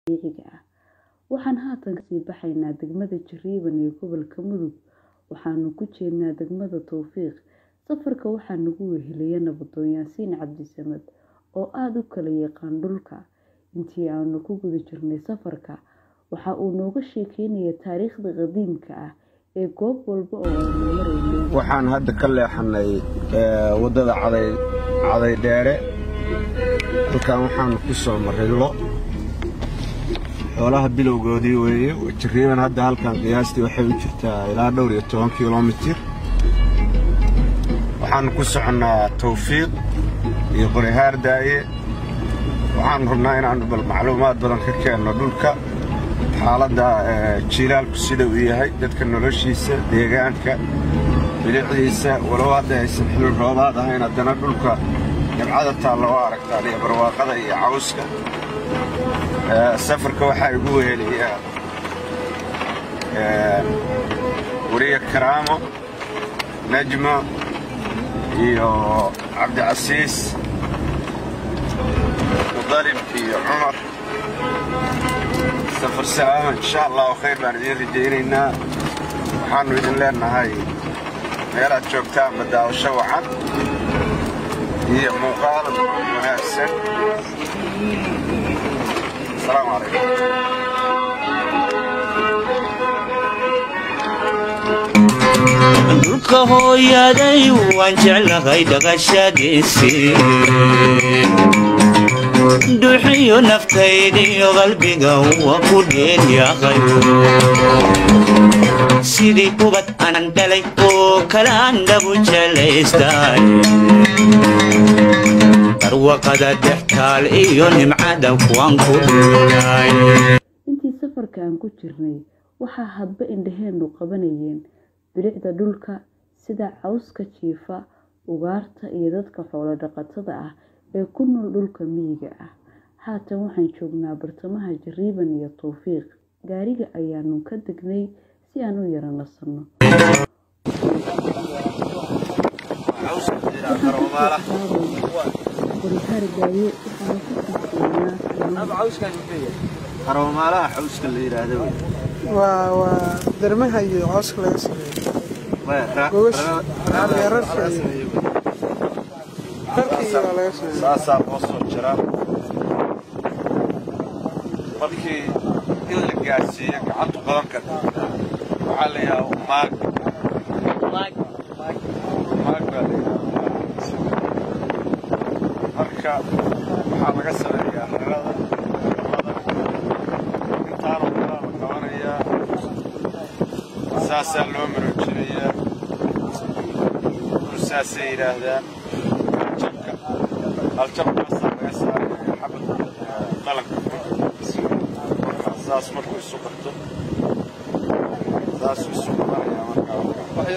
dabiiciga ah. Waxaan haatan kasii baxaynaa degmada Jariban ee gobolka Mudug, waxaanu ku jeednaa degmada Towfiiq. Safarka waxaa nagu weheliyay Nabadoon Yaasiin Cabdisamed oo aad u kala yaqaan dhulka. Intii aanu ku guda jirnay safarka, waxa uu nooga sheekeynayay taariikhda qadiimka ah ee goob walba oo aanu maraynay. waxaan hadda ka leexanay waddada caday dheere halkan waxaanu ku soo marray lo xoolaha bilowgoodii weeye jariiban hadda halkan qiyaastii waxay u jirtaa ilaa dhowr iyo toban kilomitir waxaanu ku soconnaa tawfiiq iyo qorihaar daaye waxaanu rabnaa inaannu bal macluumaad badan ka keenno dhulka xaaladda jiilaalku sida uu yahay dadka noloshiisa deegaanka bilicdiisa walow hadda aysan xilli roobaad ahayn haddana dhulka dabcada taalla oo aragtaan iyo barwaaqada iyo cawska safarka waxaa igu weheliyaa weriye karaamo najmo iyo cabdicasiis mudalib iyo cumar safar salaama insha allahu khayr baan idiin rajaynaynaa waxaannu idin leennahay meelaad joogtaanba daawasho wacan iyo muuqaal wanaagsan asalaamu calaykum dhulka hooyaday waan jeclahay dhaqashadiisii dhuuxiyo naftaydiyo qalbiga waa ku dheelyaqay sidii ubad anan dhalay oo kale aan dhabu jelaystay barwaqada dhextaal iyo nimcada kuwaan ku dhuulay Intii safarka aan ku jirnay, waxaa hadba indhaheennu qabanayeen bilicda dhulka sida cawska jiifa, ugaarta iyo dadka xoolo dhaqatada ah ee ku nool dhulka miyiga ah. Haatan waxaan joognaa bartamaha Jariban iyo Towfiiq. Gaariga ayaanu ka degnay si aan u yara nasanno. Qorihaar daaye waxaanu ku sii jeednaa haroomaalaha xawska la yidhaahdo wey waa waa dermaha iyo cooska laga sameeyo Gogosha. Rarka- rarka iyo- dharka iyo waa laga sameeyo saasaa loo soo jiraa markii in la gaarsiiyo gacantu qaban karta waxaa la yidhaha maag maag baa la yidhaha marka waxaa laga sameeyaa harada intaanoo kalaa la qabanayaa saasaa loo maroojinayaa saasay yidhaahdaan jabka aljabkaasaa laga saaraya xabad qalanka marka saas markuu isu qabto saasuu isu qabanayaa markaa waxa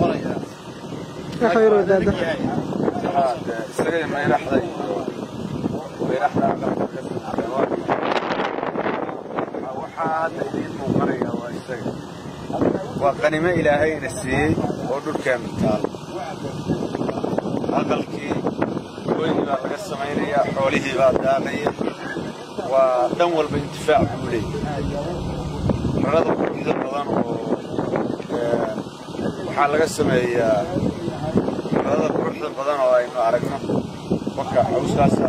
yaroo daada Haa, dee isaga iyo mayraxda iyo mayraxda aqalka ka buuxda waa waxaa hadda idiin muuqanaya waa isaga waa qanimo ilaahayna siiyey oo dhulkeenu taal aqalkii hooygii baa laga samaynayaa xoolihii baa daaqaya waa dhan walba intifaac buu leeyahay rarada quruxda badan oo ee, waxaa laga sameeyaa rarada quruxda badan oo aynu aragno marka cawskaasaa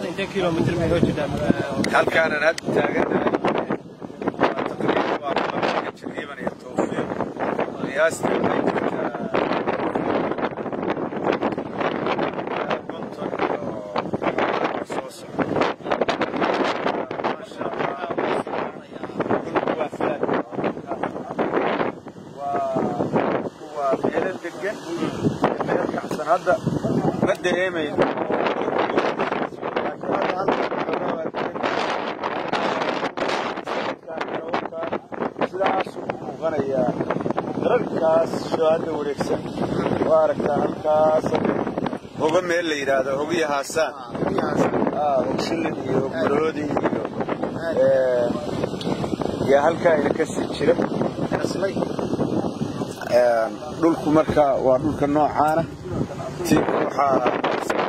halkaanan hadda taaganahay waa taqriiban waa kilomitirka jariiban iyo towfiiq qiyaastii waxay jirtaa konton iyo soo socda maasha allah dhulku waa falaad waa waa meelo degan iyo meel kacsan hadda ma dareemayno laakiin hadda halkan xoogaa waa degan sidaasuu u muuqanayaa dararkaas shoo hadda wareegsan waa aragtaa halkaas hogo meel la yidhaahdo hogiyo haasaan Ah, hogshilin iyo hogmaroodi iyo ee, yaa halkaa ina ka sii jira Een, dhulku marka waa dhulka noocaana tiibka waxaa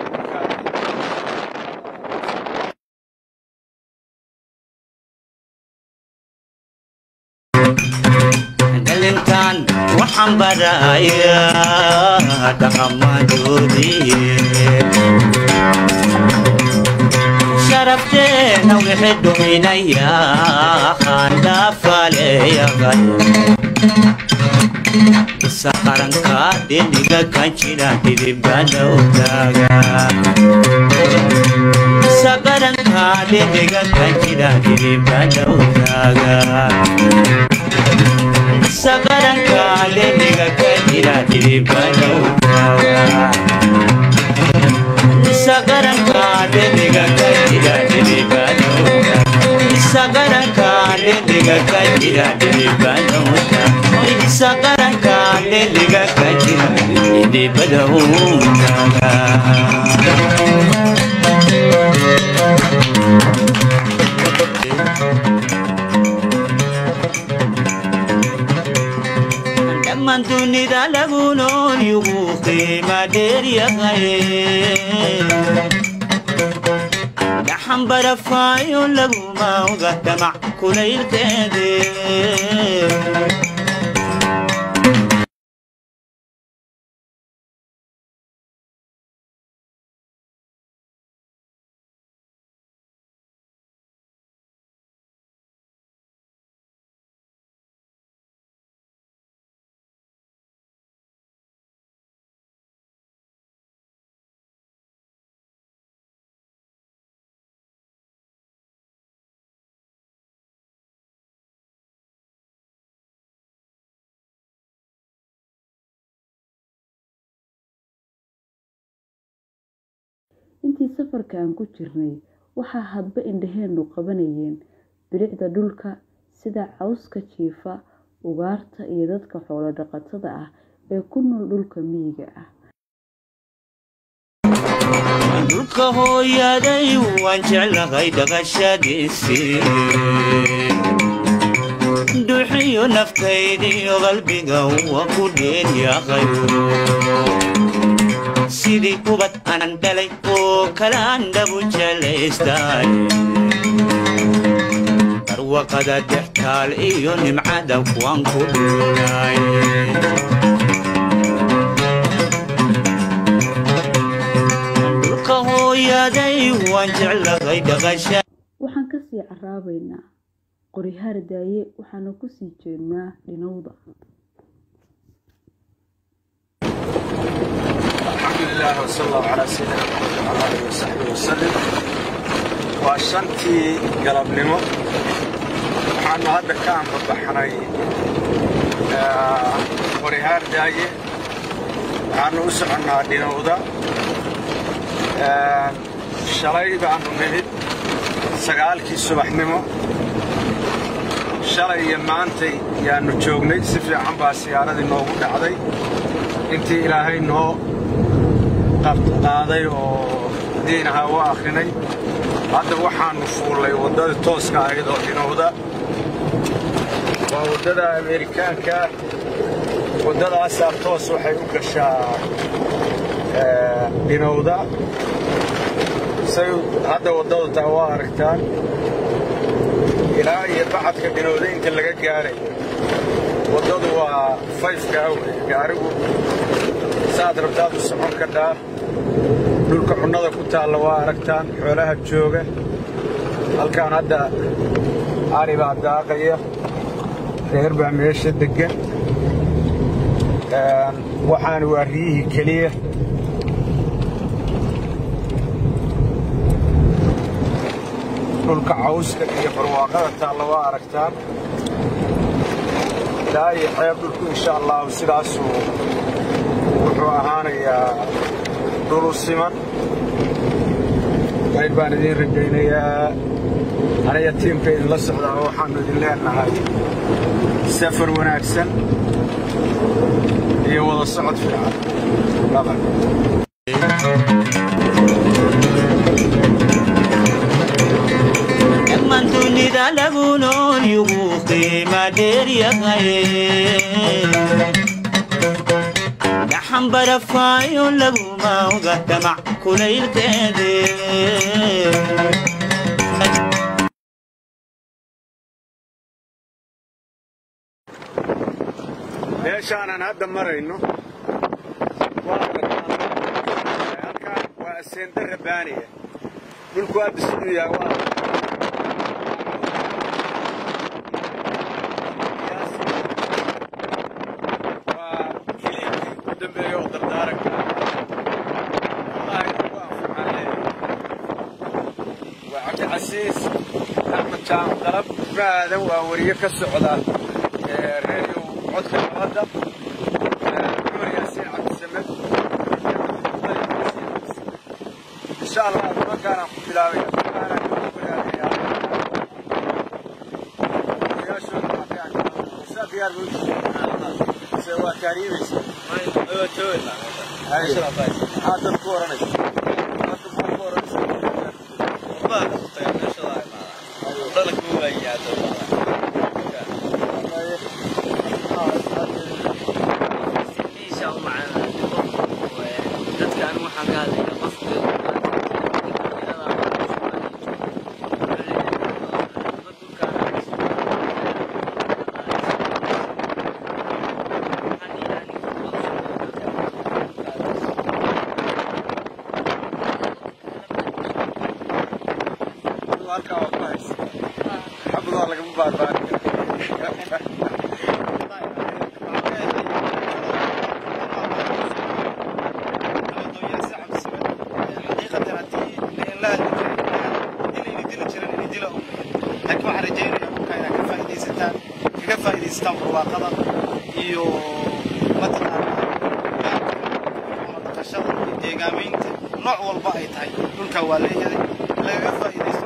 dhalintan waxaan barayaa dhaqamadoodii sharafteena wixii dhuminayaa handhaafaleeyaqay isa qaranka dhiniga kan jira dhidibana ogaaga isa qaranka dhiniga kan jira dhidibana ogaaga isa qaranka dhiniga kan jira dhidibana ogaaga sagaranka deniga kajira diribano sagaranka deniga kajira diribano sagaranka deniga kajira diribano dhammaan dunida lagu nool yugu qiima dheer yahay dhaxan barafaayo laguma oga damac kulaylkeede intii safarka aan ku jirnay waxaa hadba indhaheennu qabanayeen bilicda dhulka sida cawska jiifa ugaarta iyo dadka xoolo dhaqatada ah ee ku nool dhulka miyiga ah dhulka hooyaday waan jeclahay dhaqashadiisii duxiyo naftaydiyo qalbiga waa ku dheeryahay sidii ubad anan dhalay oo kalaan dhabu jelaystay barwaqada dhextaal iyo nimcada kuwaan ku dhulay dhulka hooyaday waan jeclahay dhaqasha waxaan kasii caraabaynaa qorihaar daaye waxaana kusii jeednaa dhinowda الحمد لله وصلى الله على سيدنا محمد وعلى اله وصحبه وسلم waa shantii galabnimo waxaanu hadda ka anbabaxnay qorihaar daaye waxaanu u soconnaa dhinowda shalay baanu nimid sagaalkii subaxnimo shalay iyo maantay yaanu joognay si fiican baa siyaaradii noogu dhacday intii ilaahay noo qaaday oo diin ahaa u akhrinay hadda waxaannu fuullay waddada tooska ahayd oo dhinowda waa waddada ameerikaanka waddadaasaa toos waxay u gashaa dhinowda say hadda waddadu taa waa aragtaan ilaa iyo bacadka dhinowda inta laga gaaray waddadu waa fayfkaa wey gaarigu saad rabtaad u socon kadhaa dhulka cunnada ku taalla waa aragtaan xoolaha jooga halkaan hadda ari baa daaqaya reer baa meesha deggan waxaan waa riyihii keliya dhulka cawska iyo barwaaqada taalla waa aragtaan daa iyo xeeb dhulku insha allahu sidaasuu wuxuu ahaanayaa dhulu siman qayb baan idiin rajaynayaa aniga tiimka idinla socdaa waxaannu idin leenahay safar wanaagsan iyo wada socod fiican badan dhammaan dunida lagu nool yugu qiima dheer yahay dhaxan barafaayo laguma oga damac kulaylkeede meeshaanan hadda marayno waa halkaan waa aseenda rabbaaniya dhulku hadda siduu yahay waa waa kiliibkii ugu dambeeya oo dardaaranka wallaahi ugu anfacaan leeyahay waa cabdicasiis axmed jaam dalab maadan waa wariye ka socda reeyow codka nabadda cumar yaasiin cabdisamed insha allah nimankaanaan ku bilaabaya nimankaanaan ku baraaraya odayaashooda markaan isaa diyaar buu se waa kaariibaysa maxaa dad ku oranaysa dadka maxaa ku oranaysa halkaa waa ku haysa xabadaa lagama baarbaari barwaaqada iyo mataqaanaa dhaqashada iyo deegaamaynta nooc walba ay tahay dhulkaa waa leeyahay lagaga faa'iidaysto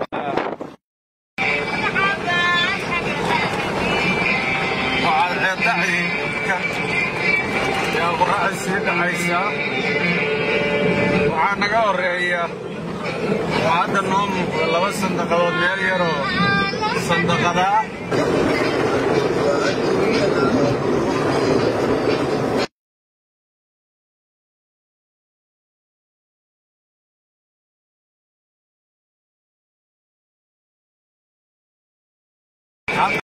waxaad ceeddacdii kan yaa qorraxda sii dhacaysaa waxaa naga horreeya oo hadda noo muuqda laba sandaqadood meel yaroo sandaqadaa